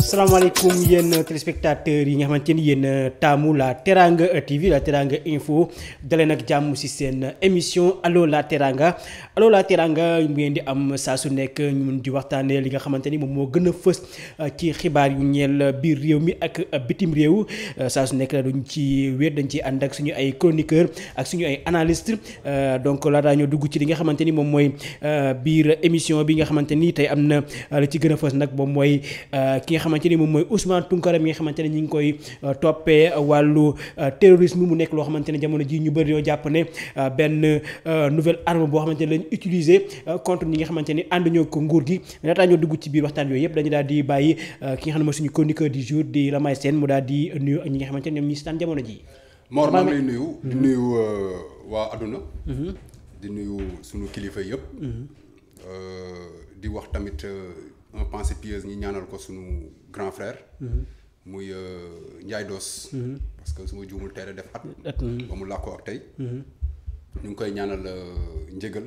salaamaaleykum yéen téléspectateurs yi nga xamante ni yéen taamu la Teranga TV la Teranga info dalee nag jàmm ci seen émission allo la Teranga allo la Teranga mu ngeen di am saa su nekk ñu mun di waxtaanee li nga xamante ni moom moo gën a fës ci xibaar yu ñeel biir réew mi ak bitim réew saa su nekk duñ ci wéet dañ ci ànd ak suñu ay chroniqueur ak suñu ay analyste donc laataa ñoo dugg ci li nga xamante ni moom mooy biir émission bi nga xamante ni tey am na li ci gën a fës nag moom mooy ki nga xamante ni moom mooy Ousmane Tounkara mi nga xamante ne ñu ngi koy toppee wàllu terrorisme mu nekk loo xamante ne jamono ji ñu bëri yoo jàpp ne benn nouvelle arme boo xamante ne lañ utiliser contre ñi nga xamante ni ànduñoo ko nguur gi laataa ñoo dugg ci biir waxtaan yooyu yëpp dañu daal di bàyyi ki nga xam ne mooy suñu chroniqueur du jour di Lamay Sène mu daal di nuyu ñi nga xamante ne ñoom ñi si tànn jamono ji Mor maa ngi lay nuyu. di nuyu waa àdduna di nuyu suñu kilifa yëpp. di wax tamit un pensée pieuse ñi ñaanal ko suñu grand frère. muy Ndiaye Dos. parce que su ma juumul teel a def at. ba mu làkkoo ak tey. ñu ngi koy ñaanal njëgal.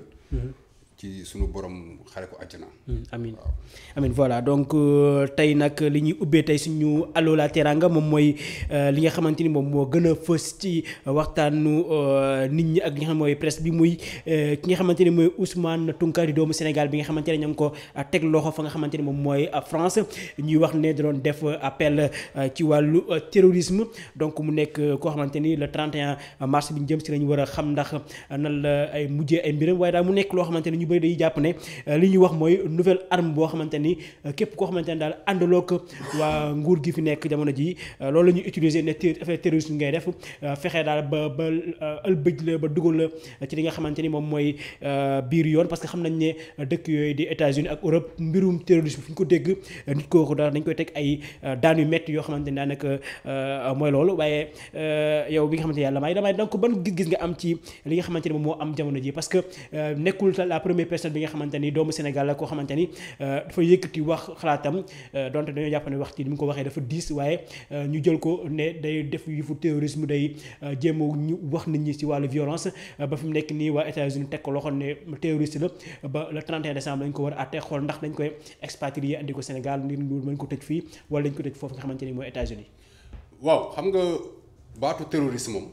ci sunu borom xare ko àjjana. amin amin voilà donc tey nag li ñuy ubbee tey suñu allo la teranga moom mooy li nga xamante ni moom moo gën a fës ci waxtaanu nit ñi ak li nga xam mooy presse bi muy ki nga xamante ni mooy Ousmane Tounkara di doomu Sénégal bi nga xamante ne ña ngi ko teg loxo fa nga xamante ni moom mooy France ñuy wax ne da doon def appel ci wàllu terrorisme donc mu nekk koo xamante ni le 31 mars bi ñu jëm si lañu war a xam ndax nan la ay mujjee ay mbiram waaye daal mu nekk loo xamante ni ñu bëri dañuy jàpp ne li ñuy wax mooy nouvelle arme boo xamante ni képp koo xamante ne daal àndaloo ko waa nguur gi fi nekk jamono ji loolu la ñuy utiliser ne affaire terrorisme ngay def fexe daal ba ba ëlbëj la ba dugal la ci li nga xamante ni moom mooy biir yoon parce que xam nañ ne dëkk yooyu di États-Unis ak Europe mbirum terrorisme fu ñu ko dégg nit kooku daal dañ koy teg ay daan yu métti yoo xamante ni daanaka mooy loolu waaye yow bi nga xamante ni yàlla may damay donc ban gis-gis nga am ci li nga xamante ni moom moo am jamono ji parce que nekkul la première personne bi nga xamante ni doomu Sénégal la koo xamante ni dafa yëkkati wax xalaatam donte dañoo jàpp ne wax ci ni mu ko waxee dafa diis waaye ñu jël ko ne day def yëfu terrorisme day jéem a ñu wax nit ñi ci wàllu violence ba fi mu nekk nii waa États-Unis teg ko loxo ne terroriste la ba le 31 décembre dañ ko war a àtte xool ndax dañ koy expatrier andi ko Sénégal ngir ñu mën ko tëj fii wala dañ ko tëj foofu nga xamante ni mooy États-Unis waaw xam nga baatu terroriste moom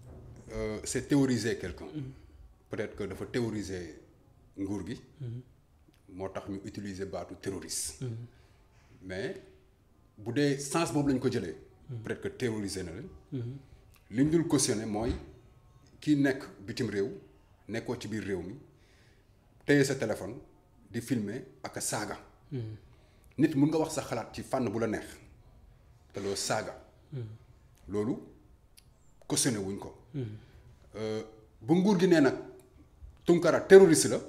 c'est théoriser quelqu'un peut-être que dafa théoriser nguur gi moo tax ñu utiliser baatu terroriste mais bu dee sens boobu lañ ko jëlee peut-être que terroriser na leen li ñu dul cautionné mooy kii nekk bitim réew nekkoo ci biir réew mi téye sa téléphone di filmer ak a saaga nit mun nga wax sa xalaat ci fànn bu la neex te loo saaga loolu cautionné wuñ ko bu nguur gi nee nag Tounkara terroriste la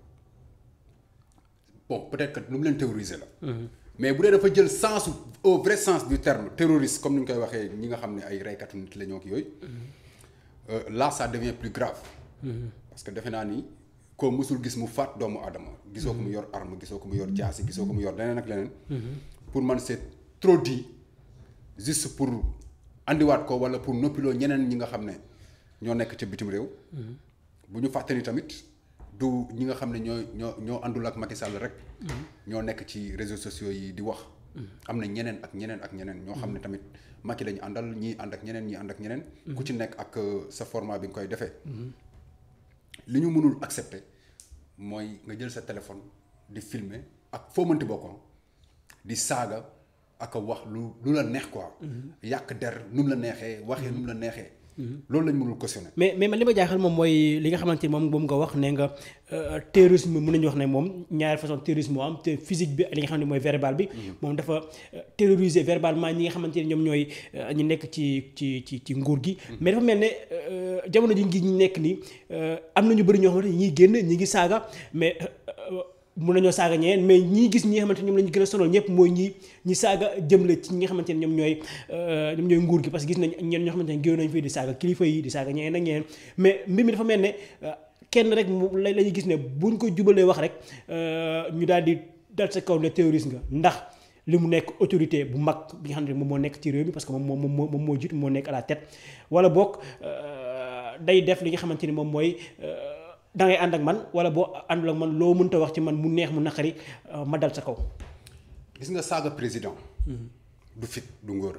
bon peut-être que nu mu leen terroriser la. mais bu dee dafa jël sens au vrai sens du terme terroriste comme ni ñu koy waxee ñi nga xam ne ay reykatu nit la ñoo ki yooyu. là ça devient plus grave. parce que defe naa ni koo mësul gis mu faat doomu aadama. gisoo ko mu yor arme gisoo ko mu yor jaasi gisoo ko mu yor leneen ak leneen. pour man c'est trop dit juste pour andiwaat ko wala pour noppiloo ñeneen ñi nga xam ne ñoo nekk ca bitim réew. bu ñu fàtte ni tamit. du ñi nga xam ne ñoo ñoo ñoo àndul ak Macky Sall rek. ñoo nekk ci réseaux sociaux yi di wax. am na ñeneen ak ñeneen ak ñeneen ñoo xam ne tamit Macky lañu àndal ñii ànd ak ñeneen ñii ànd ak ñeneen. ku ci nekk ak sa format bi nga koy defee. li ñu mënul accepter mooy nga jël sa téléphone di filmer ak foo mënti bokkoon di saaga ak wax lu lu la neex quoi. yàq der nu mu la neexee waxee nu mu la neexee. loolu lañ mënul cautionner. mais mais man li ma jaaxal moom mooy li nga xamante ni moom moom nga wax ne nga terrorisme mën nañu wax ne moom ñaari façon terrorisme moo am te physique bi li nga xam ne mooy verbal bi. moom dafa terroriser verbalement ñi nga xamante ni ñoom ñooy ñi nekk ci ci ci ci nguur gi. mais dafa mel ne jamono ji ngi ñu nekk nii am na ñu bëri ñoo xamante ni ñiy génn ñi ngi saaga mais. mun nañoo saaga ñeneen mais ñii gis ñi nga xamante ñoom la ñu gën a sonal ñëpp mooy ñi ñi saaga jëmle ci ñi nga xamante ne ñoom ñooy ñoom ñooy nguur gi parce que gis nañ ñeen ñoo xamante ne géew nañ fii di saaga kilifa yi di saaga ñeneen ak ñeneen mais mbir mi dafa mel ne kenn rek mu la la ñuy gis ne buñ ko jubalee wax rek ñu daal di dal sa kaw ne terroriste nga ndax li mu nekk autorité bu mag bi nga xam ne moom moo nekk ci réew mi parce que moom moo moom moom moo jiitu moo nekk à la tête wala boog day def li nga xamante ni moom mooy da ngay ànd ak man wala boo àndul ak man loo mënta wax ci man mu neex mu naqari ma dal sa kaw. gis nga saaga président du fit du ngóora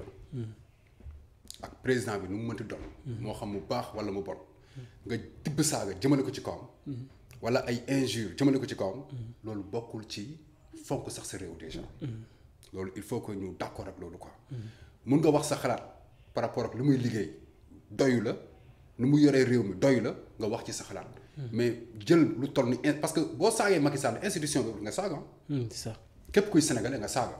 ak président bi nu mu mënti doon moo xam mu baax wala mu bon nga tibb saaga jëmale ko ci kawam wala ay injure jëmale ko ci kawam loolu bokkul ci fonk sax sa réew déjà loolu il faut que ñu d'accord ak loolu quoi mun nga wax sa xalaat par rapport ak lu muy liggéey doyu la nu mu yoree réew mi doyu la nga wax ci sa xalaat mais jël lu toll ni in- parce que boo saagee Macky Sall institution bi nga saaga Hmm, c'est ça. képp kuy sénégalais nga saaga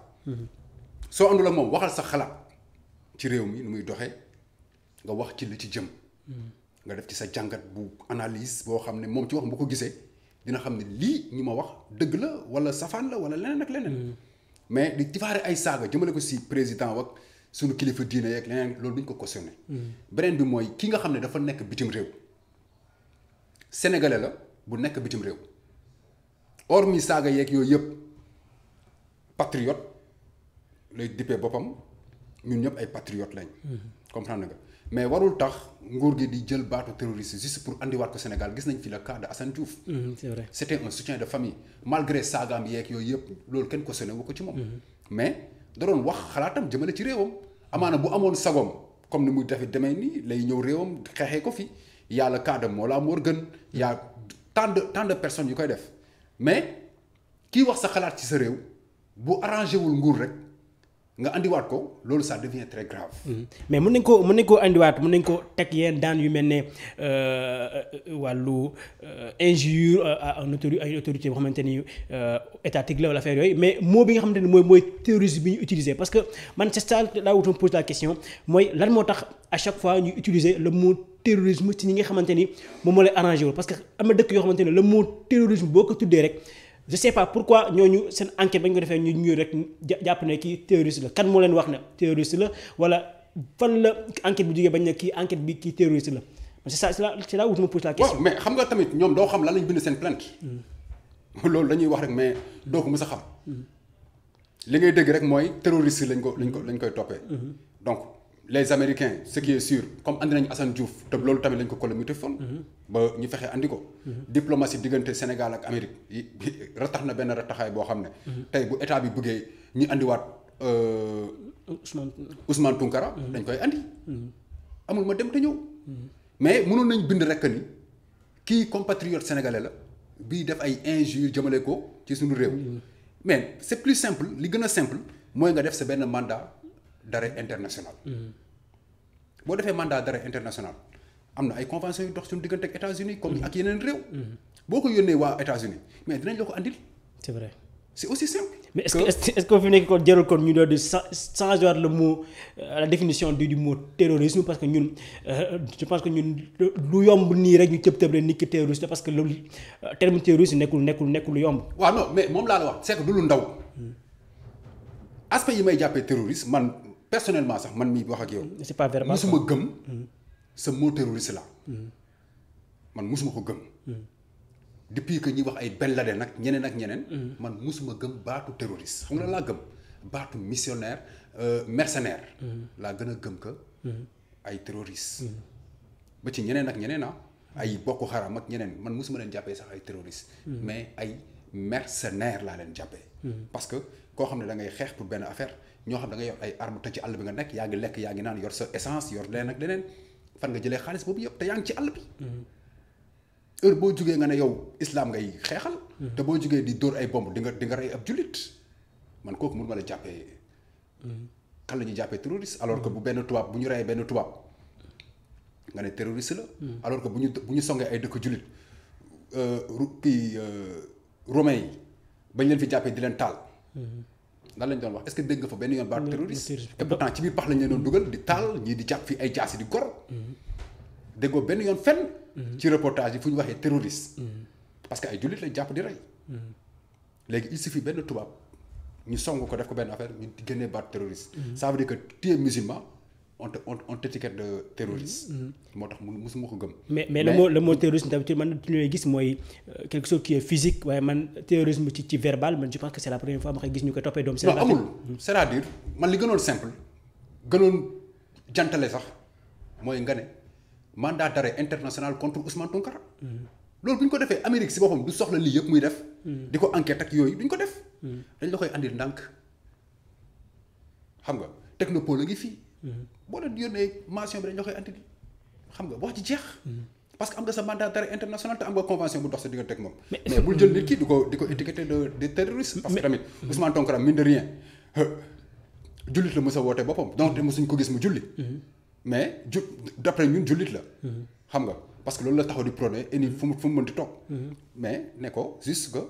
soo àndul ak moom waxal sa xalaat ci réew mi nu muy doxee nga wax ci li ci jëm nga def ci sa jàngat bu analyse boo xam ne moom ci wax bu ko gisee dina xam ne lii ñi ma wax dëgg la wala safaan la wala leneen ak leneen mais di tifaare ay saaga jëmale ko si président wak suñu kilifa diine yeeg leneen loolu duñ ko cautionné beneen bi mooy ki nga xam ne dafa nekk bitim réew sénégalais la bu nekk bitim réew hormis saaga yeeg yooyu yëpp patriote lay dippee boppam ñun ñëpp ay patriote lañ. comprendre nga mais warul tax nguur gi di jël baatu terroriste juste pour andiwaat ko Sénégal gis nañ fi le cas de Assane Diouf. Hmm, c'est vrai. c'était un soutien de famille malgré saagaam yeeg yooyu yëpp loolu kenn cautionné wu ko ci moom. mais da doon wax xalaatam jëmale ci réewam. amaana bu amoon sagoom comme ni muy defee demee nii lay ñëw réewam xeexee ko fi y a le cas de Mollah Morgun y a tant de tant de personnes yu koy def mais kii wax sa xalaat ci sa réew bu arrangé wul nguur rek nga andiwaat ko loolu ça devient très grave. Hmm. mais mën nañ ko mën nañ koo andiwaat mën nañ ko teg yenn daan yu mel ne euh, wàllu euh, injure euh, à un autori à une autorité boo xamante ni euh, étatique la wala affaire yooyu mais mot bi nga xamante ni mooy mooy terrorisme bi ñu utiliser parce que man c'est ça là où je me pose la question mooy lan moo tax à chaque fois ñu utiliser le mot terrorisme ci ñi nga xamante ni moom moo lay arrangé wul parce que am na dëkk yoo xamante ne le mot terrorisme boo ko tuddee rek je sais pas pourquoi ñooñu seen enquête ba ñu ko defee ñu ñu rek ja- jàpp ne kii terroriste la kan moo leen wax ne terroriste la wala fan la enquête bi jógee bañ ne kii enquête bi kii terroriste la c'est ça c'est là c'est là où je me pose la question. waaw mais xam nga tamit ñoom doo xam lan lañ bind seen plainte loolu dañuy wax rek mais doo ko mës a xam li ngay dégg rek mooy terroriste lañ ko lañ ko lañ koy toppee donc les américains ce qui est sûr comme andi nañu Assane Diouf te loolu tamit lañ ko colomuté fon ba ñu fexe andi ko diplomatie diggante Sénégal ak Amérique yi ratax na benn rataxaay boo xam ne tey bu état bi bëggee ñu andiwaat euh, Ousmane Ousmane Tounkara dañ koy andi amul ma dem te ñëw mais mënoon nañ bind rekk ni kii compatriote sénégalais la bii def ay injures jëmale ko ci suñu réew mais c'est plus simple li gën a simple mooy nga def sa benn mandat d'arrêt international boo defee mandat d'arrêt international am na ay conventions yu dox suñu diggante ak États-Unis comme ak yeneen réew boo ko yónnee waa États-Unis mais dinañ la ko andil c'est vrai c'est aussi simple mais est-ce que est-ce que est-ce que fi nekk kon jarul kon ñu doon di cha- changer waat le mot euh, la définition du du mot terrorisme parce que ñun euh, je pense que ñun lu yomb nii rek ñu tëb tëb rek nit ki terroriste parce que loolu euh, terme terroriste nekkul nekkul nekkul lu yomb. waaw non mais moom laa la wax c'est que du lu ndaw aspect yi may jàppee terroriste man personnellement sax man mii wax ak yow. c'est pas verbal musuma gëm sa mot terroriste la man musuma ko gëm. depuis que ñuy wax ay Ben Laden nag ñeneen ak ñeneen. man musuma gëm baatu terroriste xam nga laa gëm baatu missionnaire euh, mercenaire. laa gën a gëm que ay terroriste ba ci ñeneen ak ñeneen ah. ay Boko Haram ak ñeneen man musuma leen jàppee sax ay terroriste mais ay mercenaire laa leen jàppee. parce que koo xam ne da ngay xeex pour benn affaire ñoo xam da ngay yor ay armes te ci àll bi nga nekk yaa ngi lekk yaa ngi naan yor sa essence yor leneen ak leneen fan nga jëlee xaalis boobu yëpp te yaa ngi ci àll bi. heure boo jugee nga ne yow islam ngay xeexal. te boo jugee di dóor ay bomb di nga di nga rey ab jullit man kooku mënu ma la jàppee. kan la ñuy jàppee terroriste alors que bu benn tubaab bu ñu reyee benn tubaab nga ne terroriste la. alors que bu ñu bu ñu songee ay dëkk jullit ru kii romain yi bañ leen fi jàppee di leen taal. lan lañ doon wax est-ce que dégg nga fa benn yoon baatu terroriste. et pourtant ci biir pax lañ leen doon dugal di taal ñii di jàpp fi ay jaasi di gor. déggoo benn yoon fenn. ci reportage yi fu ñu waxee terroriste. parce que ay jullit lañ jàpp di rey. léegi il suffit benn tubaab ñu song ko def ko benn affaire ñu génnee baat terroriste. ça veut dire que tu es musulman on te on on t'étiquette de terroriste. moo tax mu musuma ko gëm. mais mais le mot le mot terrorisme tamit man ci ñuy gis mooy quelque chose qui est physique waaye man terrorisme ci ci verbal man je pense que c'est la première fois ma koy gis ñu koy toppee doomu non Sénégal. amul c'est-à-dire man li gënoon simple gënoon jantale sax mooy nga ne mandat d'arrêt international contre Ousmane Tounkara. loolu bu ñu ko defee Amérique si boppam du soxla lii yëpp muy def. di ko enquête ak yooyu duñ ko def. dañ la koy andil ndànk xam nga technopole a ngi fii boo leen yónnee mention bi dañ la koy andi xam nga wax ci jeex parce que am nga sa mandat d'arrêt international te am nga convention bu dox sa diggante ak moom mais bul jël nit ki di ko di ko étiqueter de de terroriste parce que tamit Ousmane Tounkara mine de rien jullit la mës a woote boppam donc mësuñ ko gis mu julli mais ju d'après ñun jullit la xam nga parce que loolu la taxaw di prôné et ni fu mu fu mu mënti toog mais ne ko juste que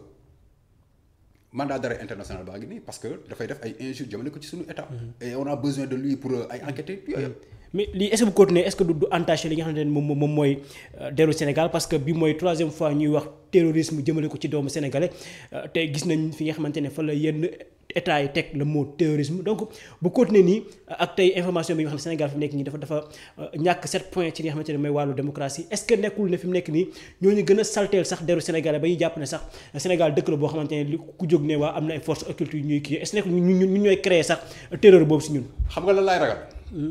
mandat d'arrêt international baa ngi nii parce que dafay def ay injures jëmale ko ci suñu état et on a besoin de lui pour ay enquêter yooyu mais lii est-ce que bu continuer est-ce que du du entaché li nga xamante ne moom moom mooy deru Sénégal parce que bi mooy troisième fois ñuy wax terrorisme jëmale ko ci doomu sénégalais te gis nañ fi nga xamante ne fa la yenn état yi teg le mot terrorisme donc bu continuer nii ak tey information bi nga xam ne Sénégal fi mu nekk nii dafa dafa ñàkk sept points ci li nga xamante ne mooy wàllu démocratie est-ce que nekkul ne fi mu nekk nii ñooñu gën a salteel sax deru sénégalais ba ñuy jàpp ne sax Sénégal dëkk la boo xamante ne li ku jóg ne waa am na ay forces occultes yu ñuy kii est-ce que nekkul ñun ñun ñooy créer sax terreur boobu si ñun. xam nga lan laay ragal.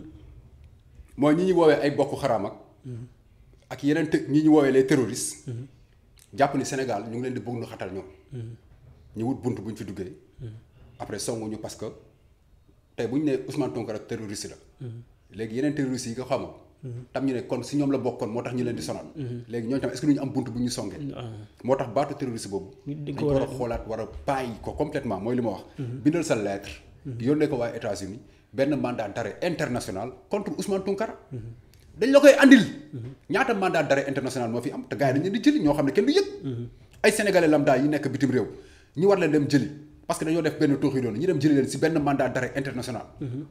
mooy ñi ñu woowee ay bokk xaraam ak. ak yeneen te ñi ñu woowee les terroristes. jàpp ni Sénégal ñu ngi leen di bëgg nu xatal ñoom. ñu wut bunt bu ñu fi duggee. après songuñu parce que tey bu ñu nee Ousmane Tounkara terroriste la. léegi yeneen terroristes yi nga xamoon. tam ñu ne kon si ñoom la bokkoon moo tax ñu leen di sonal. léegi ñooñu tam est-ce que ñu am bunt bu ñu songee. moo tax baatu terroriste boobu. dañ ko war a xoolaat war a bàyyi ko complètement mooy li ma wax. bindal sa lettre. yónnee ko waa États-Unis benn mandat d'arrêt international contre Ousmane Tounkara. dañ la koy andil. ñaata mandat d'arrêt international moo fi am te gars yi dañ leen di jëli ñoo xam ne kenn du yëg. ay sénégalais lambda yi nekk bitim réew ñu war leen dem jëli parce que dañoo def benn tooxi doon ñu dem jëli leen si benn mandat d'arrêt international.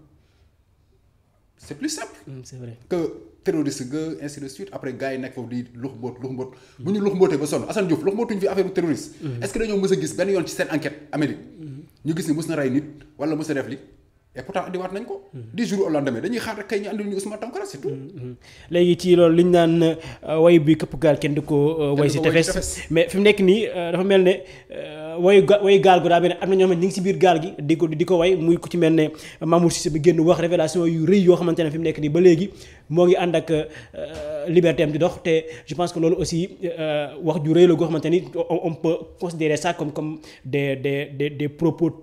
c'est plus simple. c'est vrai que terroriste nga ainsi de suite après gars yi nekk foofu di lux mboot lux mboot bu ñu lux mbootee ba sonn Assane Diouf lux mbootuñu fi affaire terroriste. est-ce que dañoo mës a gis benn yoon ci seen enquête Amérique. ñu gis ni mës na rey nit wala mës na def li et pourtant andiwaat nañ ko. dix jours au lendemain dañuy xaar rek kay ñu andil ñu Ousmane Tounkara c'est tout. léegi ci loolu li ñu naan way bi këpp gaal kenn du ko way si tefes mais fi mu nekk nii dafa mel ne wayu ga wayu gaal gu daa mel ne am na ñoo xam ne ñu ngi si biir gaal gi di ko di ko way muy ku ci mel ne Mamour Cissé bi génn wax révélation yu rëy yoo xamante ne fi mu nekk nii ba léegi moo ngi ànd ak liberté am di dox te je pense que loolu aussi wax ju rëy la goo xamante ni on peut considérer ça comme comme des des des des propos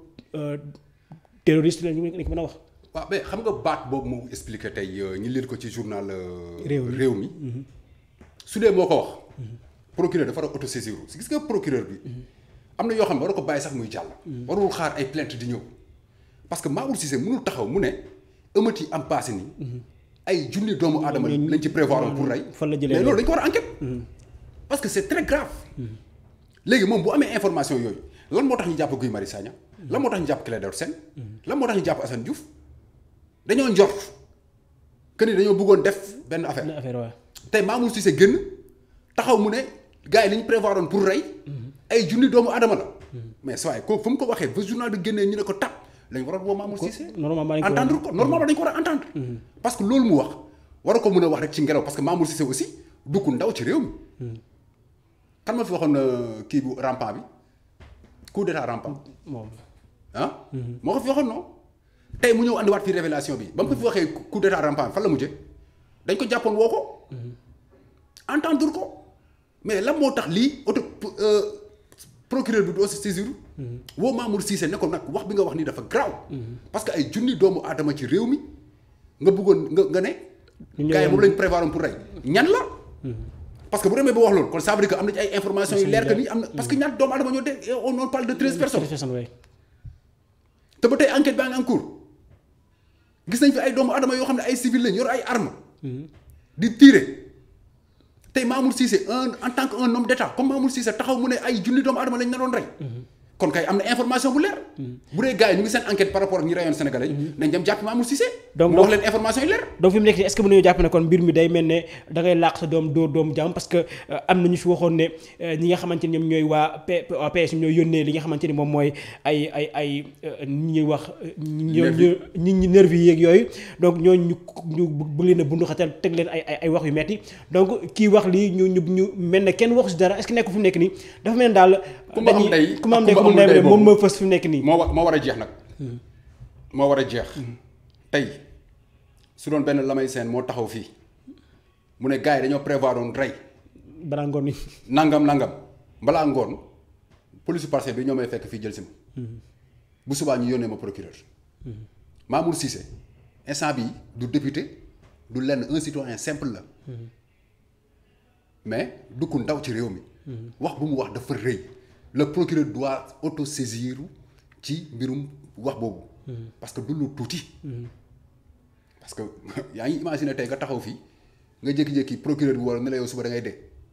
terroristes la ñu ko mën a wax. waaw mais xam nga baat boobu moo expliqué tey ñu lire ko ci journal. réew mi réew mi. su dee moo ko wax. procureur dafa war a autosaisir gis nga procureur bi. am na yoo xam ne war ko bàyyi sax muy jàll. warul xaar ay plainte di ñëw. parce que Mamour Cissé mënul taxaw mu ne ëmmët yi am passé ni ay junni doomu aadama lañ ci prévoir pour rey. fan la jëlee mais loolu dañ ko war a enquête. parce que c'est très grave. léegi moom bu amee information yooyu lan moo tax ñu jàpp Guy Marius Sagna. lan moo tax ñu jàpp Clédor Sène. lan moo tax ñu jàpp Assane Diouf. dañoo njort que ni dañoo bëggoon def benn affaire. benn affaire waaw. tey Mamour Cissé génn taxaw mu ne gars yi li ñu prévoir woon pour rey. ay junni doomu aadama la. mais saa waay kooku fu mu ko waxee ba journal bi génnee ñu ne ko tap lañ waroon woo Mamour Cissé. normalement dañ ko entendre ko normalement dañ ko war a entendre. parce que loolu mu wax war ko mën a wax rek ci ngelaw parce que Mamour Cissé aussi du ku ndaw ci réew mi. kan ma fi waxoon kii bu rampant bi coup d'état rampant. moom. ah. moo ko fi waxoon non. tey mu ñëw andiwaat fii révélation bi ba mu ko fi waxee coup d'état rampant fan la mujjee dañ ko jàppoon woo ko. entendre ko mais lan moo tax lii auto procureur bi doo si saisir. woo Mamour Cissé ne ko nag wax bi nga wax nii dafa graaw. parce que ay junni doomu aadama ci réew mi nga bëggoon nga nga ne. gars yi moom lañ prévoir pour rey ñan la. parce que bu demee ba wax loolu kon ça veut dire que am na ci ay informations yu leer que ni am na parce que ñaata doomu aadama ñoo dee on parle de treize personnes. te ba tey enquête baa ngi en cours gis nañ fi ay doomu adama yoo xam ne ay civil lañ yor ay armes. di tirer tey Mamour Cissé un en tant que un homme d'état comme Mamour Cissé taxaw mu ne ay junni doomu adama lañ naroon rey. kon kay am na information bu leer. bu dee gars yi ñu ngi seen enquête par rapport ak ñi reyoon Sénégalais yi. nañ dem jàpp Mamour Cissé. donc mu wax leen information yi leer. donc fi mu nekk nii est-ce que mën nañoo jàpp ne kon mbir mi day mel ne da ngay làq sa doom dóor doomu jàmm parce que am na ñu fi waxoon ne ñi nga xamante ni ñoom ñooy waa P PS ñooy yónnee li nga xamante ni moom mooy ay ay ay ñi ñuy wax. nervi ñi ñi nervi yi yeeg yooyu donc ñooñu ñu ñu bëgg leen a bundu xatal teg leen ay ay wax yu metti donc kii wax lii ñu ñu ñu mel ne kenn waxu si dara est-ce que nekk fu mu nekk nii dafa mel ne daal. ku ma am ndey ku ma am ndey ku ma ndey moom moo fës fi mu nekk nii. moo war moo war a jeex nag. moo war a jeex. tey su doon benn lamay seen moo taxaw fii mu ne gars yi dañoo prévoir doon rey. balaa ngoon ni nangam nangam balaa ngoon police parcelle bi ñoo may fekk fii jël si ma. bu subaa ñu yónnee ma procureur. Mamour Cissé instant bi du député du lenn un citoyen simple la mais du ku ndaw ci réew mi wax bu mu wax dafa rëy le procureur doit autosaisir ci mbirum wax boobu parce que du lu tuuti parce que yaa ngi imaginer tey nga taxaw fii nga jékki-jékki procureur bi wala ne la yow suba da ngay dee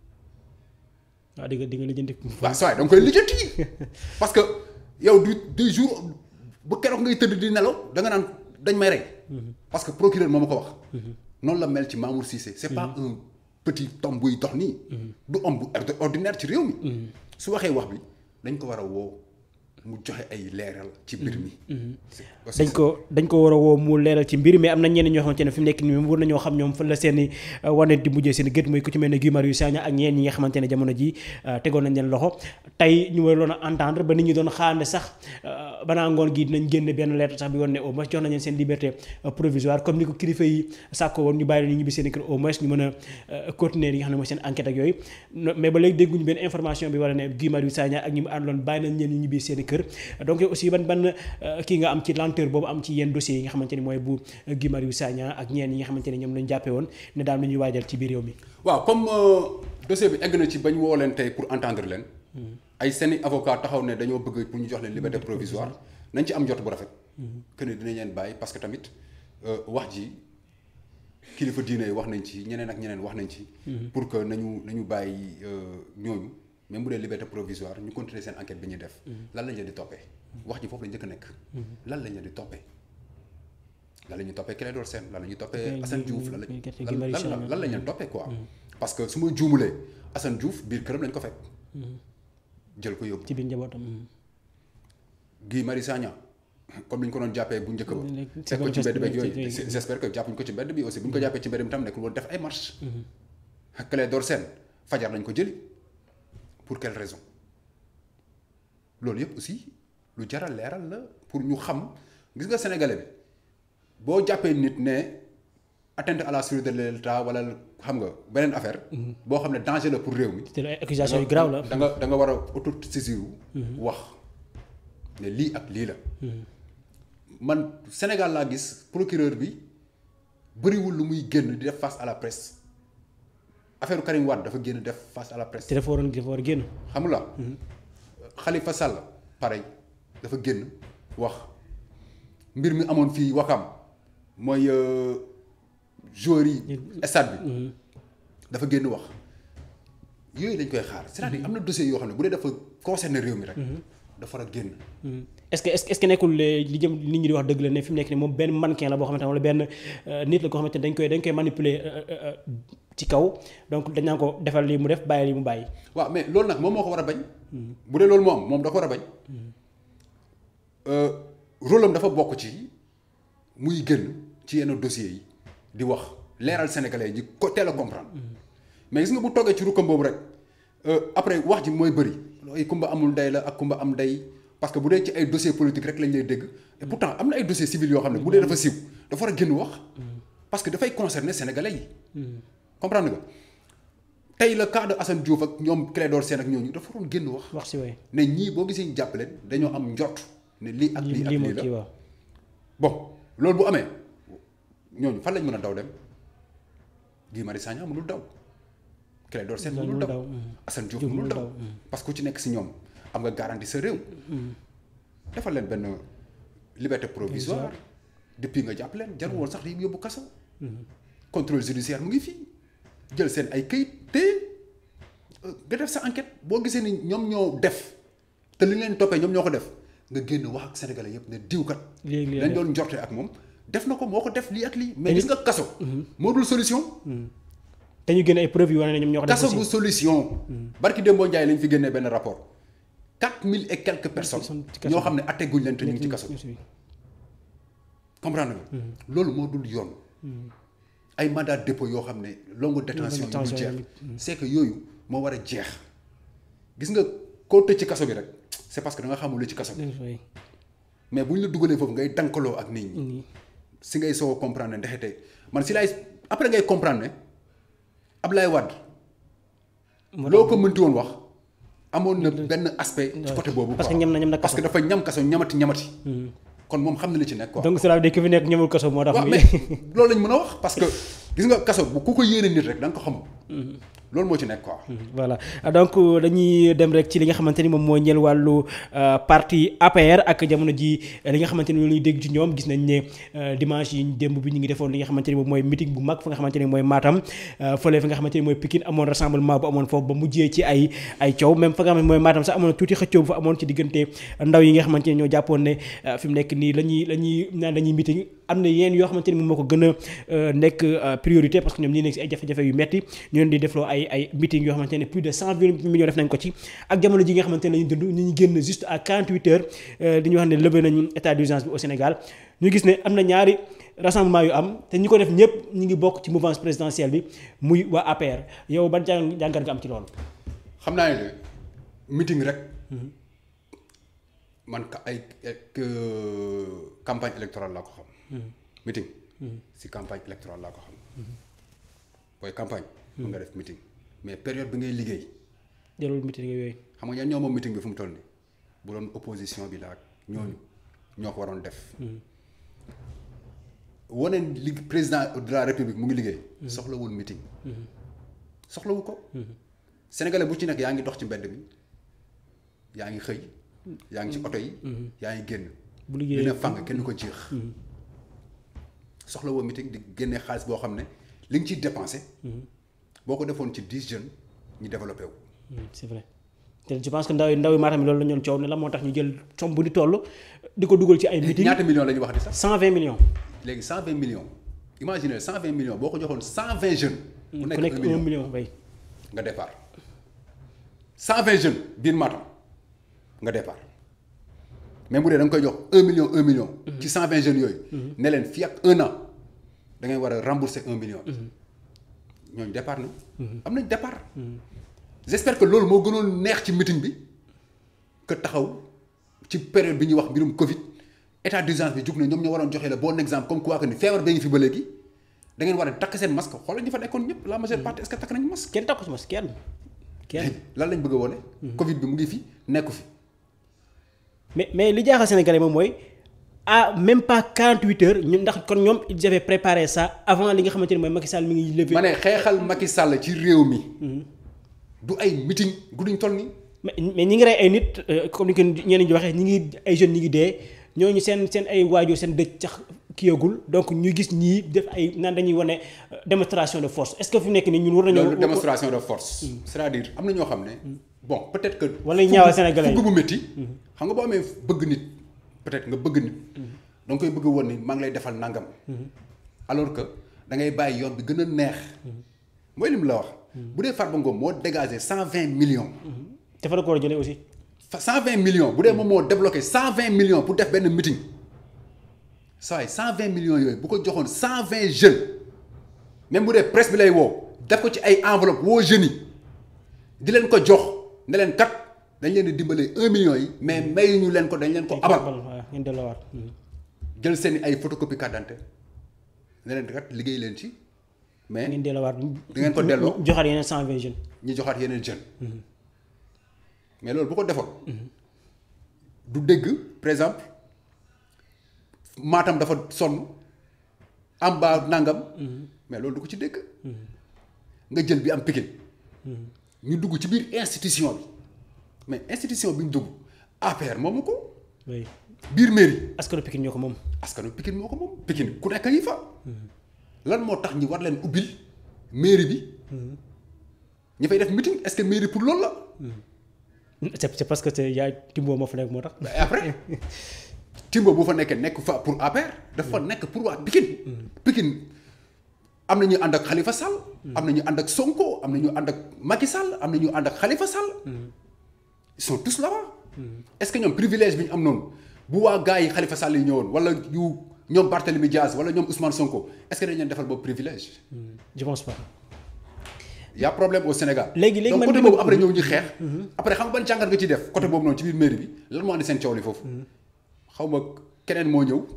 waaw di nga di nga lijjanti. waaw saa yi da nga koy lijjanti parce que yow du du jour bu keroog ngay tëdd di nelaw da nga naan dañ may rey. parce que procureur moo ma ko wax. noonu la mel ci Mamour Cissé. c'est pas un petit homme buy dox nii. du homme bu ordinaire ci réew mi. su waxee wax bi dañ ko war a woo mu joxe ay leeral ci mbir mi. dañ ko dañ ko war a woo mu leeral ci mbir mais am na ñenn ñoo xamante ne fi mu nekk nii war nañoo xam ñoom fan la seen i wane di mujjee seen gët mooy ku ci mel ne Guy Marius Sagna ak ñeen ñi nga xamante ne jamono ji tegoon nañ leen loxo tey ñu waroon a entendre ba nit ñi doon xaar ne sax banaa ngoon gi dinañ génn benn lettre sax bi woon ne au moins jox nañ leen seen liberté provisoire comme ni ko kilifa yi sàkko woon ñu bàyyi leen ñu ñibbi seen i kër au moins ñu mën a continuer li nga xam ne mooy seen enquête ak yooyu mais ba léegi dégguñu benn information bi war a ne Guy Marius Sagna ak ñi mu àndoon bàyyi nañ leen ñu ñibbi seen i kër donc aussi ban ban kii nga am ci lenteur boobu am ci yenn dossiers yi nga xamante ni mooy bu Guy Marius Sagna ak ñeen yi nga xamante ne ñoom lañu jàppee woon ne daal lu ñuy waajal ci biir réew mi waaw comme dossier bi egg na ci bañ woo leen tey pour entendre leen ay seeni avocat taxaw ne dañoo bëgg pour ñu jox leen liberté provisoire nañ ci am jot bu rafet que ne dinañ leen bàyyi parce que tamit wax ji kilifa diine wax nañ ci ñeneen ak ñeneen wax nañ ci pour que nañu nañu bàyyi ñooñu même bu dee liberté provisoire ñu continuer seen enquête bi ñuy def lan lañ leen di toppee wax ji foofu la njëkk a nekk lan lañ leen di toppee lan la ñuy toppee Clédor Sène lan la ñuy toppee Assane Diouf lan la lan lañ leen toppee quoi parce que su ma juumulee Assane Diouf biir këram lañ ko fekk jël ko yóbbu ci biir njabootam Guy Marius Sagna comme ni ñu ko doon jàppee bu njëkk ba fekk ko ci mbedd beeg yooyu j'espère que jàppuñ ko ci mbedd bi aussi bu ñu ko jàppee ci mbedd bi tam nekkul woon def ay marche Clédor Sène fajar lañ ko jëli pour quelle raison loolu yëpp aussi lu jaral leeral la pour ñu xam gis nga sénégalais bi boo jàppee nit ne atteinte à la sûreté de l'État wala xam nga beneen affaire. boo xam ne danger la pour réew mi. te ay accusations yu grave la. da nga da nga war a autosaisir wax ne lii ak lii la. man Sénégal laa gis procureur bi bëriwul lu muy génn di def face à la presse affaire Karim Wade dafa génn def face à la presse. te dafa waroon dafa war a génn. xam nga Khalifa Sall pareil dafa génn wax mbir mi amoon fii Wakam mooy joueurs yi stade bi dafa génn wax yooyu lañ koy xaar c'est-à-dire am na dossier yoo xam ne bu dee dafa concerné réew mi rek dafa war a génn est-ce que est-ce que nekkul li jëm nit ñi di wax dëgg la ne fi mu nekk nii moom benn mannequin la boo xamante ne wala benn nit la koo xamante ne dañ koy dañ koy manipuler ci kaw donc dañ naan ko defal lii mu def bàyyi lii mu bàyyi. waaw mais loolu nag moom moo ko war a bañ. bu dee loolu moo am moom da ko war a bañ. rôle am dafa bokk ci muy gën ci yenn dossiers yi di wax leeral sénégalais yi ko teel a comprendre. mais gis nga bu toggee ci rukkam boobu rek après wax ji mooy bëri ay kumba amul ndey la ak kumba am ndey parce que bu dee ci ay dossiers politiques rek lañ lay dégg. et pourtant am na ay dossiers civils yoo xam ne bu dee dafa siiw dafa war a génn wax. parce que dafay concerner sénégalais yi. comprendre nga tey le cas de Assane Diouf ak ñoom Clédor Sène ak ñooñu dafa waroon génn wax. wax si waay ne ñii boo gisee ñu jàpp leen dañoo am njort ne lii ak lii ak lii la bon loolu bu amee ñooñu fan lañ mën a daw dem Guy Marius Sagna mënul daw Clédor Sène mënul daw Assane Diouf mënul daw parce que ku ci nekk si ñoom am nga garantie sa réew. defal leen benn liberté provisoire depuis nga jàpp leen jarul woon sax di yóbbu kaso. contrôle judiciaire mu ngi fii jël seen ay këyit te nga def sa enquête boo gisee ni ñoom ñoo def te li leen toppee ñoom ñoo ko def nga génn wax ak sénégalais yëpp ne diw kat. léegi lañ doon njorte ak moom def na ko moo ko def lii ak lii. mais gis nga kaso. moo dul solution. te ñu génne ay preuves yu wane ne ñoom ñoo ko def kaso bu solution. barki Dembo Ndiaye lañ fi génnee benn rapport quatre mille et quelques personnes. ñoo xam ne atte guñ leen te ñu ngi ci kaso. comprendre nga. loolu moo dul yoon. ay mandat dépôt yoo xam ne longue détention yu dul jeex c'est que yooyu moo war a jeex gis nga koo tëj ci kaso bi rek c'est parce que da nga xamul lu ci kaso bi mais bu ñu la dugalee foofu ngay dankaloo ak nit ñi si ngay soo comprendre ne ndexete man si laay après ngay comprendre ne Ablaye Wade loo ko mënti woon wax amoon na benn aspect ci côté boobu parce que ñam na ñam na parce que dafa ñam kaso ñamati ñamati kon moom xam na li ci nekk quoi. donc cela veut dire que fi nekk ñëwul kaso moo tax. waaw muy- mais loolu lañ mën a wax parce que gis nga kaso bu ku ko yéene nit rek da nga ko xam. loolu moo ci nekk quoi. voilà donc dañuy dem rek ci li nga xamante ni moom moo ñeel wàllu euh, parti APR ak jamono ji euh, li nga xamante ni loolu ñuy dégg ci ñoom gis nañ ne euh, dimanche yi démb bi ñu ngi defoon li nga xamante ni moom mooy meeting bu mag fa nga xamante ni mooy Matam euh, fële fi nga xamante ni mooy Pikine amoon rassemblement bu amoon foofu ba mujjee ci ay ay coow même fa nga xam ne mooy Matam sax amoon na tuuti xëccoo bu fa amoon ci diggante ndaw yi nga xamante ni ñoo jàppoon ne euh, fi mu nekk nii la ñuy la ñuy naan dañuy meeting am na yenn yoo xamante ni moom moo ko gën a euh, nekk euh, priorité parce que ñoom ñi nekk si ay jafe-jafe yu metti ñu leen di defloo ay ay meeting yoo xamante ne plus de cent vingt millions def nañ ko ci ak jamono ji nga xamante ne lañu dund ñu ñu génn juste à 48 heures euh, di ñu wax ne levé nañu état d'urgence bi au Sénégal ñu gis ne am na ñaari rassemblement yu am te ñi ko def ñëpp ñu ngi bokk ci mouvance présidentielle bi muy waa APR yow ban jàng jàngat nga am ci loolu xam naa ne de meeting rek man ka ay ak, euh, campagne électorale laa ko xam. meeting. si campagne électorale laa ko xam. booy campagne. mën nga def meeting mais période bi ngay liggéey jarul meeting yooyu xam nga ñan ñoo moom meeting bi fu mu toll nii bu doon opposition bi la ak ñooñu ñoo ko waroon def. wane li président de la république mu ngi liggéey. soxlawul meeting. soxlawu ko. sénégalais bu ci nekk yaa ngi dox ci mbedd mi yaa ngi xëy yaa ngi ci oto yi. yaa ngi génn. bu liggéey dina fang kenn ko jeex. soxlawoo meeting di génne xaalis boo xam ne li nga ciy dépensé. boo ko defoon ci dix jeunes ñu développé wu. Hmm, c'est vrai te je pense que ndaw yi ndaw yi Matam yi loolu la ñoon coow ne la moo tax ñu jël somme bu di toll di ko dugal ci ay meeting ñaata millions la ñuy wax di sax. 120 millions léegi cent vingt millions imaginez cent vingt millions boo ko joxoon cent vingt jeunes. ku ku nekk nekk 1 un million million bay nga départ cent vingt jeunes biir Matam nga départ même bu dee da nga koy jox un million un million. ci cent vingt jeunes yooyu. ne leen fii ak un an da ngay war a rembourser un million. ñooñu départ na. am nañ départ. j'espère que loolu moo gënoon neex ci meeting bi que taxaw ci période bi ñuy wax mbirum Covid état d'urgence bi jug na ñoom ñoo waroon joxe le bon exemple comme quoi que ni feebar bee ngi fi ba léegi da ngeen war a takk seen masque xoolal ñi fa nekkoon ñëpp la majeure partie est-ce que takk nañu masque. kenn takku ci mas kenn kenn lan lañ bëgg a wone Covid bi mu ngi fi nekku fi. mais mais li jaaxal Sénégalais moom mooy à même pas 48 heures ñun ndax kon ñoom ils avaient préparé ça avant li nga xamante ne mooy Macky Sall mi ngi levé. ma ne xeexal Macky Sall ci réew mi. du ay meeting gudduñ toll nii. mais mais ñi ngi rey ay nit euh, comme ni ko ñeneen ñi waxee ñi ngi ay jeunes ñi ngi dee ñooñu seen seen ay waajur seen dëj sax kiyagul donc ñu gis ñii def ay naan dañuy wane euh, démonstration de force est-ce que fi mu nekk nii ñun war nañoo. loolu démonstration de force. c'est-à-dire am na ñoo xam ne. bon peut-être que. Wala ñaawal Sénégalais yi. fugg bu métti. xam nga boo amee bëgg nit peut-être nga bëgg nit. da nga koy bëgg woon ni maa ngi lay defal nangam. alors que da ngay bàyyi yoon bi gën a neex. mooy li mu la wax. bu dee Farba Ngom moo dégagé cent vingt millions. te fa la ko war a jëlee aussi. fa cent vingt millions bu dee moom moo débloqué cent vingt millions pour def benn meeting. saa yi cent vingt millions yooyu bu ko joxoon cent vingt jeunes même bu dee presse bi lay woo def ko ci ay enveloppe woo jeunes yi di leen ko jox ne leen kat dañ leen di dimbalee un million yi mais mayuñu leen ko dañ leen ko abal waaw ngeen delloowaat. jël seen ay photocopie carte d'identité ne leen kat liggéey leen ci mais ngeen delloowaat. di ngeen ko delloo. joxaat yeneen 120 jeunes. ñi joxaat yeneen jeunes mais loolu bu ko defoon du dégg par exemple Matam dafa sonn Amba nangam mais loolu du ko ci dégg nga jël bi am Pikine ñu dugg ci biir institution bi mais institution bi ñu dugg APR moomu ko oui biir mairie askanu Pikine ñoo ko moom. askanu Pikine moo ko moom Pikine ku nekk a ngi fa lan moo tax ñi war leen ubbil mairie bi ñi fay def meeting est-ce que mairie pour loolu la c'est c'est parce que c'est yaa Timbo moo fa nekk moo tax. mais après Timbo bu fa nekkee nekk fa pour APR dafa nekk pour waa Pikine Pikine am na ñu ànd ak Khalifa Sall am na ñu ànd ak Sonko am na ñu ànd ak Macky Sall am na ñu ànd ak Khalifa Sall ils sont tous là-bas est-ce que ñoom privilège bi ñu am noonu bu waa gars yi Khalifa Sall yi ñëwoon wala yu ñoom Barthélemy Diaz wala ñoom Ousmane Sonko est-ce que dañ leen defal boobu privilège je pense pas. y a problème au Sénégal Léegi- léegi donc man côté li ma- boobu après ñëw ñu xeex après xam nga ban jàngat nga ciy def côté boobu noonu ci biir mairie bi lan moo andi seen coow li foofu xaw ma keneen moo ñëw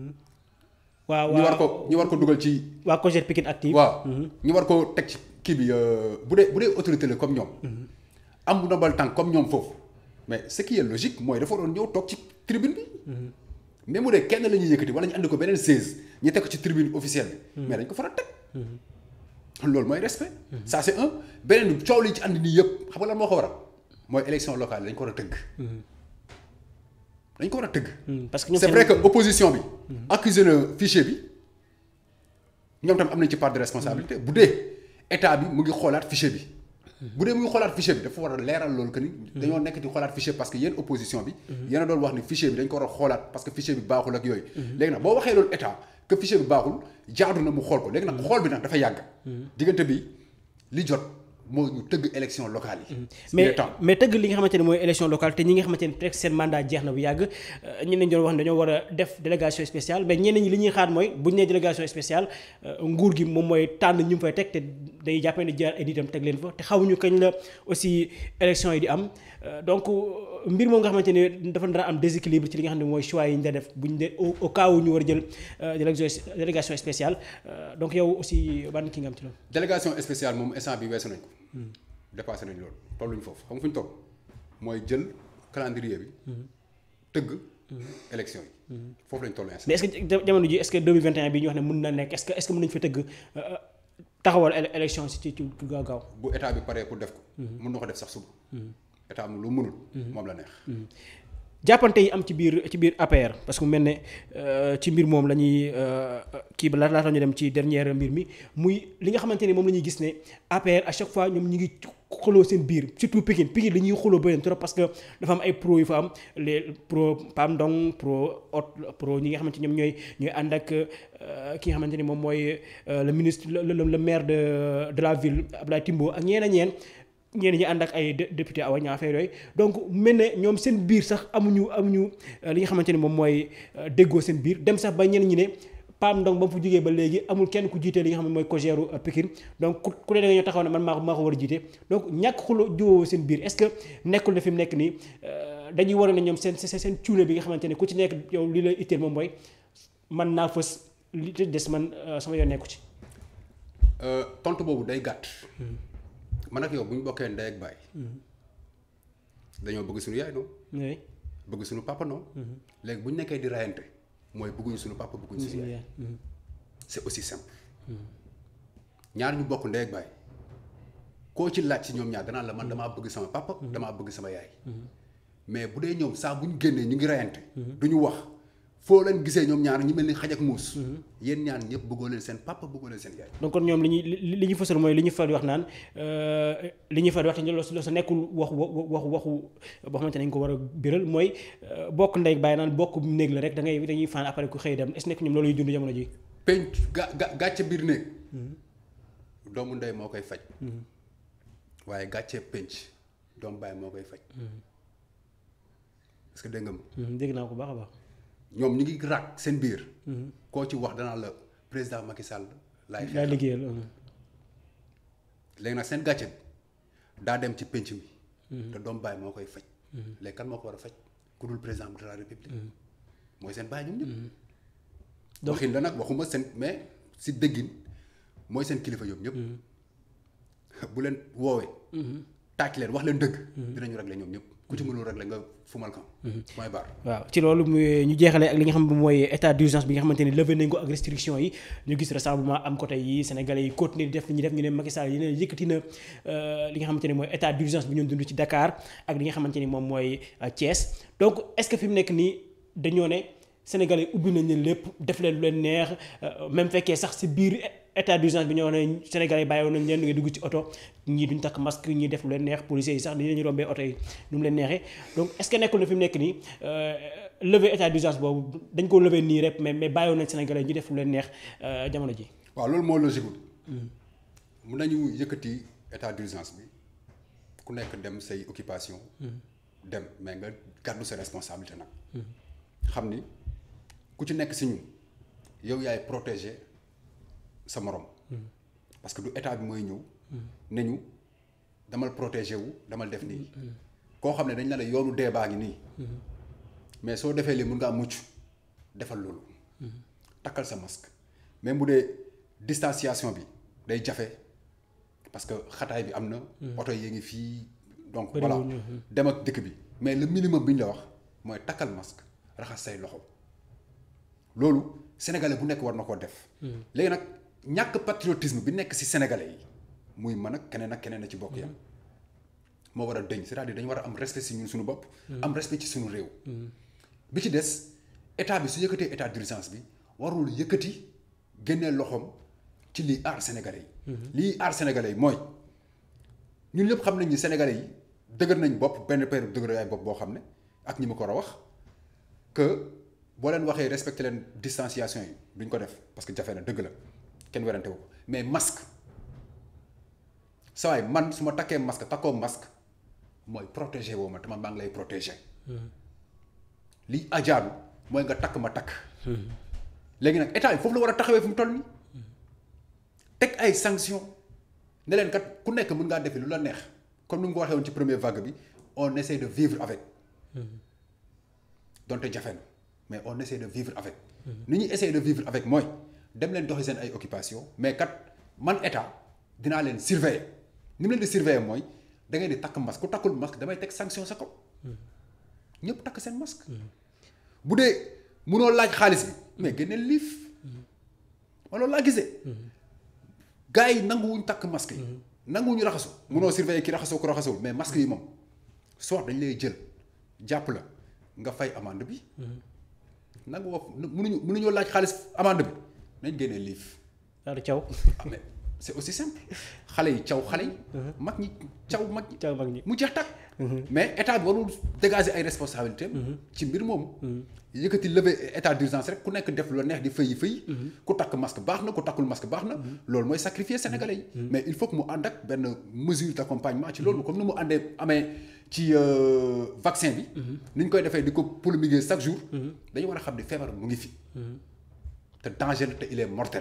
waaw ñu war waaw ko ñu war ko dugal ci waa Cogère Pikine active. waaw ñu war ko teg ci kii bi euh, bu dee bu dee autorité la comme ñoom am bu ndombal tànk comme ñoom foofu mais ce qui est logique mooy dafa doon ñëw toog ci tribune bi même bu dee kenn la ñuy yëkkati wala ñu andi ko beneen 16 ñu teg ko ci tribune officielle bi. mais dañ ko faral teg. loolu mooy respect. ça c'est un beneen bi coow li ci andi nii yëpp xam nga lan moo ko waral mooy élection locale dañ ko war a tëgg. dañ ko war a tëgg. parce que ñoom c'est vrai que opposition bi. accusé na fichier bi ñoom tam am nañ ci part de responsabilité bu dee état bi mu ngi xoolaat fichier bi. bu dee mu ngi xoolaat fichier bi dafa war a leeral loolu que ni. dañoo nekk di xoolaat fichier parce que yéen opposition bi. yéen a doon wax ni fichier bi dañ ko war a xoolaat parce que fichier bi baaxul ak yooyu. léegi nag boo waxee loolu état que fichier bi baaxul jaadu na mu xool ko léegi nag xool bi nag dafa yàgg. diggante bi li jot moo ñu tëgg élection locale yi. mais mais tëgg li nga xamante ne mooy élection locale te ñi nga xamante ne peut-être seen mandat jeex na bu yàgg ñenn ñi doon wax ne dañoo war a def délégation spéciale mais ñenn ñi li ñuy xaar mooy bu ñu nee délégation spéciale nguur gi moom mooy tànn ñu mu fay teg te day jàppee ne jaar ay nitam teg leen fa te xawuñu kañ la aussi élection yi di am donc mbir moom nga xamante ne dafa dara am déséquilibre ci li nga xam ne mooy choix yi ñu def bu ñu dee au cas où ñu war a jël délégation spéciale donc yow aussi ban ki nga am ci loolu. délégation spéciale moom instant bi weesu nañ ko. dépassé nañ loolu tolluñ foofu xam nga fu ñu toll mooy jël calendrier bi. tëgg. élection yi. foofu lañ toll mais est-ce que jamono ji est-ce que 2021 bi ñu wax ne mën na nekk est-ce que est-ce que mën nañu fa tëgg taxawal élection si ci ci gaaw gaaw. bu état bi paree pour def ko. mën na ko def sax suba. état am lu mënul. moom la neex. jàppante yi am ci biir ci biir APR parce que mu mel ne ci mbir moom la ñuy kii ba laata ñu dem ci dernière mbir mi muy li nga xamante ne moom la ñuy gis ne APR à chaque fois ñoom ñu ngi xuloo seen biir surtout Pikine Pikine li ñuy xuloo bëri trop parce que dafa am ay pro yu fa am les pro Pam Ndong pro ot pro ñi nga xamante ñoom ñooy ñooy ànd ak ki nga xamante ni moom mooy le ministre le le maire de de la ville Abdoulaye Timbo ak ñeen a ñeen ñenn ñi ànd ak ay député awa ñaa affaire yooyu donc mel ne ñoom seen biir sax amuñu amuñu li nga xamante ni moom mooy déggoo seen biir dem sax ba ñenn ñi ne Pam Ndong ba mu fa jógee ba léegi amul kenn ku jiite li nga xam ne mooy cogéru Pikine donc ku ku ne da nga ñoo taxaw ne man maa ko maa ko war a jiite donc ñàkk xulo jiwoo seen biir est-ce que nekkul ne fi mu nekk nii dañuy war ne ñoom seen seen seen cuune bi nga xamante ne ku ci nekk yow li la itteel moom mooy man naa fës li des man sama yoon nekku ci. tontu boobu day gàtt. man ak yow bu ñu bokkee ndey ak baay. dañoo bëgg suñu yaay noonu. oui. bëgg suñu papa noonu. léegi bu ñu nekkee di rayante mooy bëgguñu suñu papa bëgguñu suñu yaay. c'est aussi simple. ñaar ñu bokk ndey ak baay koo ci laaj ci ñoom ñaar danaa la man damaa bëgg sama papa. damaa bëgg sama yaay. mais bu dee ñoom saa bu ñu génnee ñu ngi rayante. du ñu wax foo leen gisee ñoom ñaar ñu mel ni xaj ak muus. yéen ñaan ñëpp bëggoo leen seen papa bëggoo leen seen yaay. donc kon ñoom li ñuy li li ñu fësal mooy li ñu faral di wax naan li ñu faral di wax te loolu sa nekkul waxu waxu waxu boo xamante ne dañu ko war a biral mooy bokk ndey bàyyi naan bokk néeg la rek da ngay dañuy faan après ku xëy dem est-ce que nekk ñoom loolu ñuy dund jamono ji penc ga ga gàcce biir néeg doomu ndey moo koy faj. waaye gàcce penc doomu baay moo koy faj. est-ce que dégg nga ma. dégg naa ko baax a baax. ñoom ñu ngi raak seen biir. koo ci wax danaa la président Macky Sall. laay yaa xeexal liggéeyal. léegi nag seen gàcce bi daa dem ci penc mi. te doom baay moo koy faj. léegi kan moo ko war a faj ku dul président de la république. mooy seen baay ñoom ñëpp. Donc- waxin la nag waxuma seen mais si déggin mooy seen kilifa ñoom ñëpp. bu leen woowee. tàcc leen wax leen dëgg. dinañu régler ñoom ñëpp ku ci mënul régler nga fumal kan. mooy baar. waaw ci loolu muy ñu jeexalee ak li nga xam ne mooy état d'urgence bi nga xamante ni levé nañ ko ak restriction yi ñu gis rassemblement am côté yi sénégalais yi continuer di def li ñuy def ñu ne Macky Sall yeneen yëkkati na li nga xamante ni mooy état d'urgence bi ñu dund ci Dakar ak li nga xamante ni moom mooy Thiès donc est-ce que fi mu nekk nii dañoo ne sénégalais yi ubbi nañ leen lépp def leen lu leen neex même fekkee sax si biir état d'urgence bi ñoo ne sénégalais yi bàyyi woon nañ leen nga dugg ci oto ñii duñ takk masque ñii def lu leen neex policiers yi sax dañu leen rombee oto yi nu mu leen neexee donc est-ce que nekkul na fi mu nekk nii lever état d'urgence boobu dañ ko lever nii rek mais mais bàyyi woon nañ sénégalais ñu def lu leen neex jamono ji waaw loolu moo logique mun nañu yëkkati état d'urgence bi ku nekk dem say occupation dem mais nga gàddu sa responsabilité nag xam ni ku ci nekk si ñun yow yaay protéger sa morom parce que du état bi mooy ñëw ne ñu damal protéger wu damal def nii koo xam ne dañ la la yoonu dee baa ngi nii mais soo defee lii mun ngaa mucc defal loolu takkal sa masque même bu dee distanciation bi day jafe parce que xataay bi am na oto yi ngi fii donc voilà Bëriwuñu, dem ak dëkk bi mais le minimum bi ñu la wax mooy takkal masque raxas say loxo loolu sénégalais bu nekk war na koo def. léegi nag ñàkk patriotisme bi nekk ci sénégalais yi muy man ak keneen ak keneen a ci bokk yam moo war a dëñ c'est-à-dire dañu war a am respect ci ñun suñu bopp. am respect ci suñu réew. bi ci des état bi su yëkkatee état d'urgence bi warul yëkkati génnee loxoom ci lii aar sénégalais yi. lii aar sénégalais yi mooy ñun ñëpp xam nañ ni sénégalais yi dëgër nañ bopp benn période dëgër ay bopp boo xam ne ak ñi ma ko war a wax que boo leen waxee respecté leen distanciation yi duñ ko def parce que jafe na dëgg la kenn werante wu ko mais masque saa waay man su ma takkee masque takkoo masque mooy protéger woo ma te man maa ngi lay protéger. li ajaadu mooy nga takk ma takk. léegi nag état yi foofu la war a taxawee fu mu toll nii teg ay sanctions ne leen kat ku nekk mën ngaa defi lu la neex comme ni nga ko waxee woon ci première vague bi on essaie de vivre avec. donte jafe na mais on essaie de vivre avec. ni ñuy essayer de vivre avec mooy dem leen doxi seen ay occupations mais kat man état dinaa leen surveiller ni mu leen di surveiller mooy da ngay di takk masque ku takkul masque damay teg sanction sa kaw. ñëpp takk seen masque. bu dee munoo laaj xaalis bi mais génneel liif. ma loolu laa gisee. gars yi nanguwuñ takk masque yi. nanguwuñu raxasu. munoo surveiller ki raxasoo ko raxasoo mais masque yi moom soit dañ lay jël jàpp la nga fay amende bi. nangu woo munuñu munuñoo laaj xaalis amende bi nañ génnee liif. daal caw. ah mais c'est aussi simple xale yi caw xale yi. mag ñi caw mag ñi. caw mag ñi mu jeex tàkk. mais état bi warul dégager ay responsabilités ci mbir moomu. yëkkati lever état d'urgence rek ku nekk def lu la neex di fëyi fëyi. ku takk masque baax na ku takkul masque baax na. loolu mooy sacrifier sénégalais yi. mais il faut que mu ànd ak benn mesure d'accompagnement ci loolu comme ni mu àndee amee ci vaccin bi. ni ñu koy defee di ko polémiquer chaque jour. dañu war a xam ne feebar mu ngi fi. te danger la te il est mortel.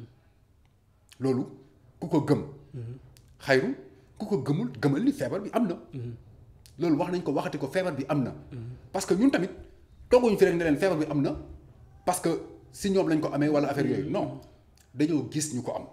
loolu ku ko gëm. xayru ku ko gëmul gëmal ni feebar bi am na. loolu wax nañ ko waxati ko feebar bi am na. parce que ñun tamit tooguñu fi rek ne leen feebar bi am na parce que si ñoom lañ ko amee wala affaire yooyu non dañoo gis ñu ko am.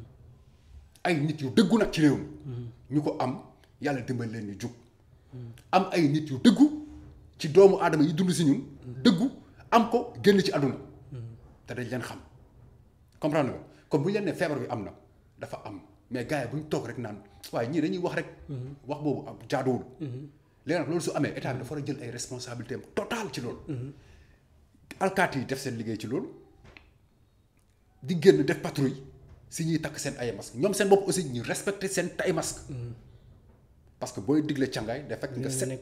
ay nit yu dëggu nag ci réew mi ñu ko am yàlla dimbali leen ñu jug. am ay nit yu dëggu ci doomu aadama yi dund si ñun. dëggu am ko génn ci àdduna. te dañ leen xam comprendre nga kon bu ñu leen ne feebar bi am na dafa am mais gars yi bu ñu toog rek naan waaye ñii dañuy wax rek. wax boobu am jaaduwul. léegi nag loolu su amee état bi dafa war a jël ay responsabilités am total ci loolu. alkaati yi def seen liggéey ci loolu di génn def patrouille si ñuy takk seen ay masque ñoom seen bopp aussi ñu respecter seen ay masque parce que booy digle càngaay day fekk nga set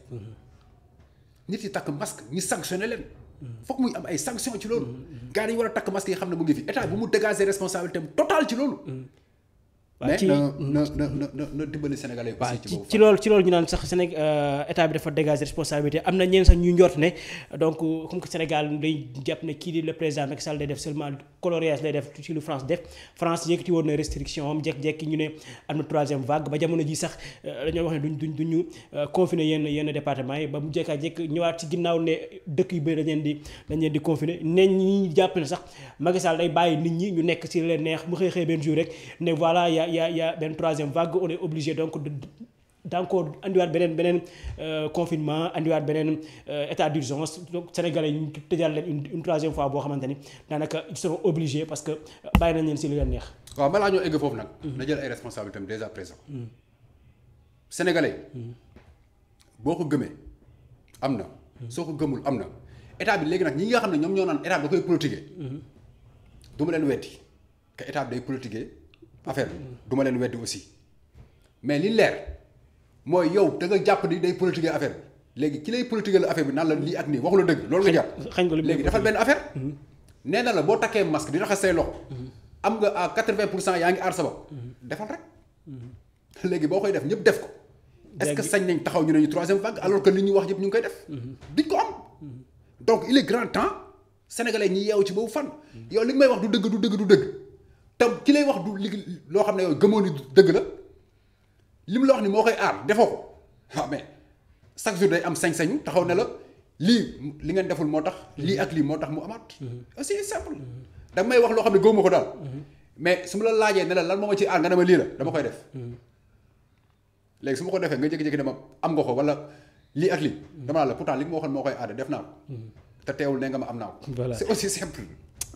nit yi takk masque ñi sanctionné leen. foog muy am ay sanctions ci loolu. gars yi dañu war a takk masque yi xam ne mu ngi fi état bu mu dégager responsabilité am total ci loolu. mais na na na na na dimbali Sénégalais yi aussi ci boobu ci loolu ci loolu ñu naan sax Séné état bi dafa dégager responsabilité am na ñeen sax ñu njort ne donc comme que Sénégal day jàpp ne kii di le président Macky Sall day def seulement coloriage lay def ci lu France def France yëkkati woon na restriction am jekk-jekki ñu ne am na troisième vague ba jamono ji sax dañoo wax ne duñ duñ duñu confiner yenn yenn département yi ba mu jekkaa jekk ñëwaat ci ginnaaw ne dëkk yu bëri dañ leen di dañ leen di confiner ne ñi jàpp ne sax Macky Sall day bàyyi nit ñi ñu nekk ci leen neex mu xëy xëy benn jour rek ne voilà y a y a y a benn troisième vague on est obligé donc d'encore andiwaat beneen beneen confinement andiwaat beneen état d'urgence donc sénégalais yi ñu tëjal leen une troisième fois boo xamante ni daanaka ils seront obligés parce que bàyyi nañ leen si li leen neex. waaw balaa ñoo egg foofu nag. na jël ay responsabilités am déjà présent. sénégalais boo ko gëmee am na. soo ko gëmul am na état bi léegi nag ñi nga xam ne ñoom ñoo naan état bi da koy politiquer. du ma leen weddi que état bi day politiquer affaire bi du ma leen weddi aussi mais li leer. mooy yow da nga jàpp ni day politiquer affaire bi léegi ki lay politiquer la affaire bi naan la lii ak nii waxu la dëgg loolu nga jàpp xañ ko léegi defal benn affaire nee na la boo takkee masque di raxas say loxo am nga à quatre-vingt pour cent yaa ngi aar sa bopp defal rek léegi boo koy def ñëpp def ko est-ce que sañ nañ taxaw ñu ne ñu troisième vague alors que li ñu wax yëpp ñu ngi koy def duñ ko am donc il est grand temps sénégalais ñi yeewu ci boobu fan yow li nga may wax du dëgg du dëgg du dëgg te ki lay wax du li loo xam ne yow gëmoo ni dëgg la li mu la wax ni moo koy aar defoo ko waaw mais chaque jour day am sañ-sañu taxaw ne la lii li ngeen deful moo tax lii ak lii moo tax mu amaat aussi simple da nga may wax loo xam ne gëwuma ko daal mais su ma la laajee ne la lan moo ma ci aar nga ne ma lii la dama koy def léegi su ma ko defee nga jékki-jékki dama am nga ko wala lii ak lii dama la pourtant li nga ma waxoon moo koy aar def naa ko te teewul ne nga ma am naa ko c'est aussi simple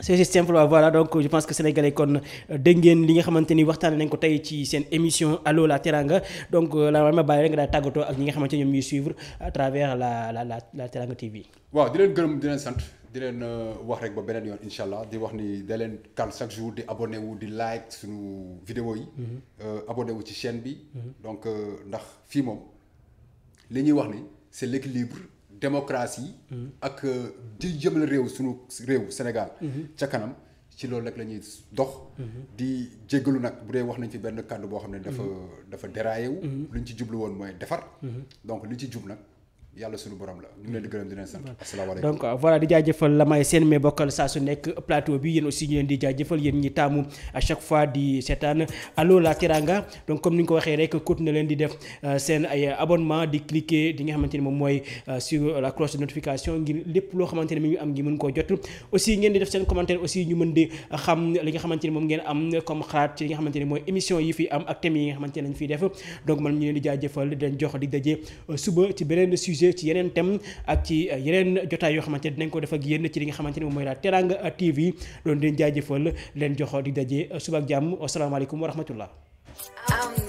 c'est c'est simple voilà donc je pense que sénégalais kon dégg ngeen li nga xamante ni waxtaanee nañ ko tey ci seen émission allo la teranga donc la ma bàyyi rek nga daal tàggatoo ak ñi nga xamante ni ñoom ñuy suivre à travers la la la la teranga TV. waaw di leen gërëm di leen sant di leen wax rek ba beneen yoon incha allah di wax ni da leen kal chaque jour di abonné wu di like suñu vidéo yi. abonné wu ci chaîne bi. donc ndax fii moom li ñuy wax ni c'est l'équilibre démocratie ak di jëmale réew suñu réew Sénégal ca kanam ci loolu rek la ñuy dox di jéggalu nag bu dee wax nañ fi benn kàddu boo xam ne dafa dafa déraillé wu lu ñu ci jublu woon mooy defar donc li ci jub nag yàlla suñu borom la ñu ngi leen di gërëm di leen sant asalaamaaleykum donc voilà di jaajëfal la may seen mais bokkal saa su nekk plateau bi yéen aussi ñu leen di jaajëfal yéen ñi taamu à chaque fois di seetaan allo la teranga donc comme ni nga ko waxee rek continuer leen di def seen ay abonnement di cliquer di nga xamante ni moom mooy sur la cloche de notification ngir lépp loo xamante ni mi ngi am ngi mën koo jot aussi ngeen di def seen commentaire aussi ñu mën di xam li nga xamante ni moom ngeen am comme xalaat ci li nga xamante ni mooy émission yi fi am ak thèmes yi nga xamante ni lañ fiy def donc man ñu leen di jaajëfal di leen jox di daje suba ci beneen sujet ci yeneen thème ak ci yeneen jotaay yoo xamante ne dinañ ko def ak yéen ci li nga xamante ne moom mooy la Teranga TV doon leen jaajëfal leen jox di daje suba ak jàmm asalaamaaleykum wa rahmatullah